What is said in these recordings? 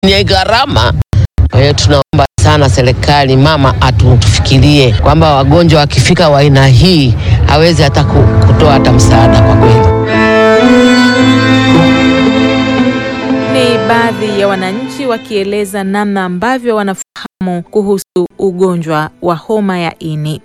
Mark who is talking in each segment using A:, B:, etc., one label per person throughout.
A: yenye gharama. Kwa hiyo tunaomba sana serikali mama atufikirie kwamba wagonjwa wakifika wa aina hii hawezi hata ku- kutoa hata msaada kwa kweli.
B: Ni baadhi ya wananchi wakieleza namna ambavyo wanafahamu kuhusu ugonjwa wa homa ya ini.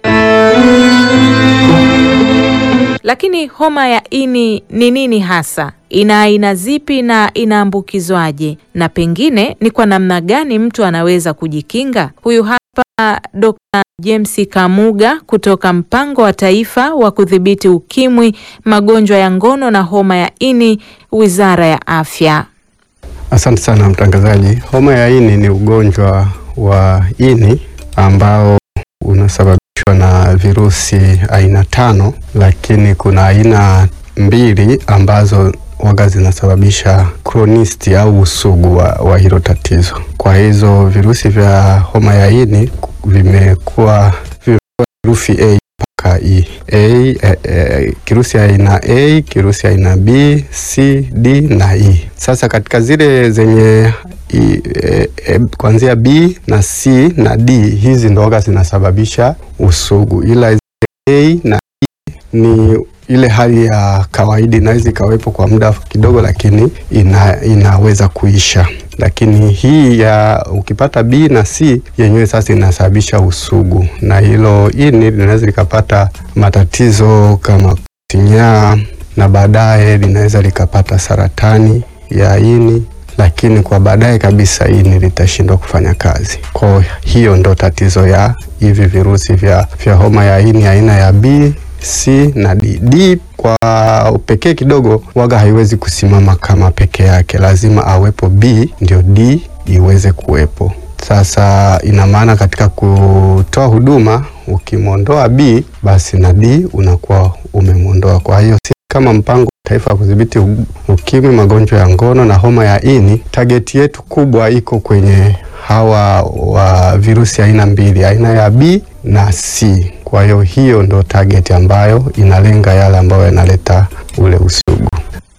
B: Lakini homa ya ini ni nini hasa? Ina aina zipi na inaambukizwaje? Na pengine ni kwa namna gani mtu anaweza kujikinga? Huyu hapa Dr. James Kamuga kutoka Mpango wa Taifa wa Kudhibiti Ukimwi, Magonjwa ya Ngono na Homa ya Ini, Wizara ya Afya.
C: Asante sana mtangazaji. Homa ya ini ni ugonjwa wa ini ambao unasababishwa na virusi aina tano, lakini kuna aina mbili ambazo waga zinasababisha chronisti au usugu wa, wa hilo tatizo. Kwa hizo virusi vya homa ya ini vimekuwa vimekuwa herufi A mpaka E. A, eh, eh, kirusi aina A, kirusi aina B, C, D na E. Sasa katika zile zenye i, eh, eh, kuanzia B na C na D hizi ndo waga zinasababisha usugu, ila zile A na E ni ile hali ya kawaida, inaweza ikawepo kwa muda kidogo, lakini ina, inaweza kuisha. Lakini hii ya ukipata B na C yenyewe sasa inasababisha usugu, na hilo ini linaweza likapata matatizo kama sinyaa, na baadaye linaweza likapata saratani ya ini lakini kwa baadaye kabisa ini litashindwa kufanya kazi. Kwa hiyo ndo tatizo ya hivi virusi vya, vya homa ya ini aina ya B, C na D. D kwa upekee kidogo waga haiwezi kusimama kama peke yake, lazima awepo B ndio D iweze kuwepo. Sasa ina maana katika kutoa huduma ukimwondoa B basi na D unakuwa umemwondoa. Kwa hiyo si kama mpango wa taifa wa kudhibiti u- ukimwi, magonjwa ya ngono na homa ya ini, tageti yetu kubwa iko kwenye hawa wa virusi aina mbili, aina ya B na C. Kwa hiyo hiyo ndo target ambayo inalenga yale ambayo yanaleta ule usugu.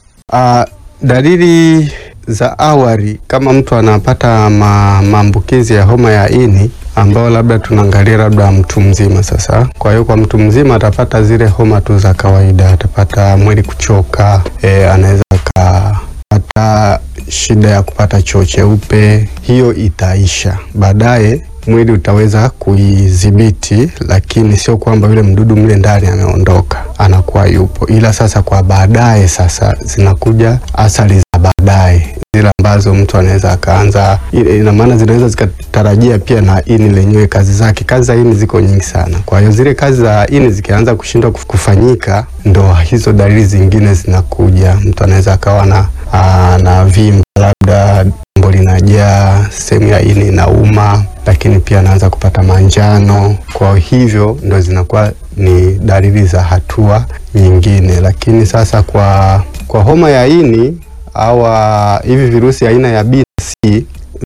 C: Uh, dalili za awali kama mtu anapata ma, maambukizi ya homa ya ini ambao labda tunaangalia labda mtu mzima sasa. Kwa hiyo kwa mtu mzima atapata zile homa tu za kawaida, atapata mwili kuchoka, e, anaweza akapata shida ya kupata choo cheupe, hiyo itaisha baadaye mwili utaweza kuidhibiti, lakini sio kwamba yule mdudu mle ndani ameondoka, anakuwa yupo, ila sasa kwa baadaye sasa zinakuja athari za baadaye zile ambazo mtu anaweza akaanza, ina maana zinaweza zikatarajia pia na ini lenyewe kazi zake. Kazi za ini ziko nyingi sana, kwa hiyo zile kazi za ini zikianza kushindwa kuf- kufanyika, ndo hizo dalili zingine zinakuja. Mtu anaweza akawa na aa, na vimba labda tumbo linajaa, sehemu ya ini inauma, lakini pia anaanza kupata manjano. Kwa hivyo ndo zinakuwa ni dalili za hatua nyingine, lakini sasa kwa, kwa homa ya ini au hivi virusi aina ya B na C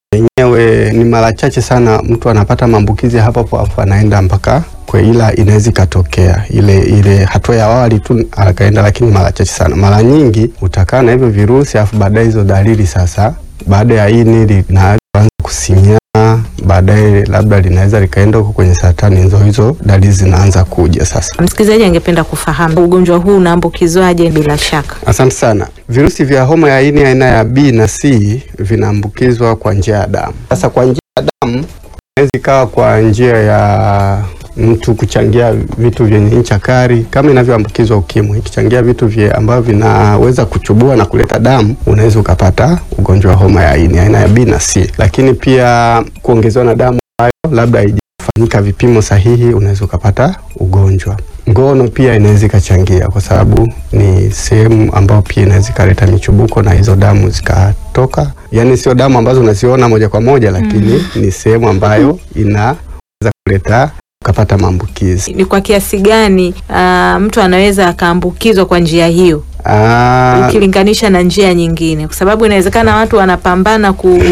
C: wenyewe ni mara chache sana mtu anapata maambukizi hapo hapo hapo anaenda mpaka kwa, ila inaweza ikatokea ile ile hatua ya awali tu akaenda, lakini mara chache sana. Mara nyingi utakaa na hivyo virusi afu baadaye hizo dalili sasa, baada ya ini linaanza kusinyaa, baadaye labda linaweza likaenda huko kwenye saratani, hizo hizo dalili zinaanza kuja sasa.
B: Msikilizaji angependa kufahamu ugonjwa huu unaambukizwaje? Bila shaka
C: Asante sana. Virusi vya homa ya ini aina ya B na C vinaambukizwa kwa njia ya damu. Sasa kwa njia ya damu inaweza ikawa kwa njia ya mtu kuchangia vitu vyenye ncha kali kama inavyoambukizwa ukimwi. Ikichangia vitu vye ambavyo vinaweza kuchubua na kuleta damu, unaweza ukapata ugonjwa wa homa ya ini aina ya B na C. Lakini pia kuongezewa na damu ambayo labda haijafanyika vipimo sahihi, unaweza ukapata ugonjwa ngono pia inaweza ikachangia kwa sababu ni sehemu ambayo pia inaweza ikaleta michubuko na hizo damu zikatoka. Yani sio damu ambazo unaziona moja kwa moja, lakini ni sehemu ambayo inaweza kuleta ukapata maambukizi.
B: ni kwa kiasi gani ah, mtu anaweza akaambukizwa kwa njia hiyo
C: Ah,
B: ukilinganisha na njia nyingine, kwa sababu inawezekana watu wanapambana ku,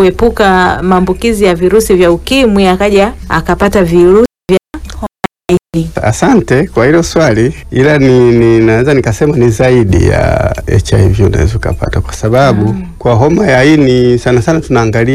B: kuepuka maambukizi ya virusi vya ukimwi, akaja akapata virusi vya
C: Asante kwa hilo swali, ila ni, ni naweza nikasema ni zaidi ya HIV unaweza ukapata, kwa sababu kwa homa ya ini sana sana tunaangalia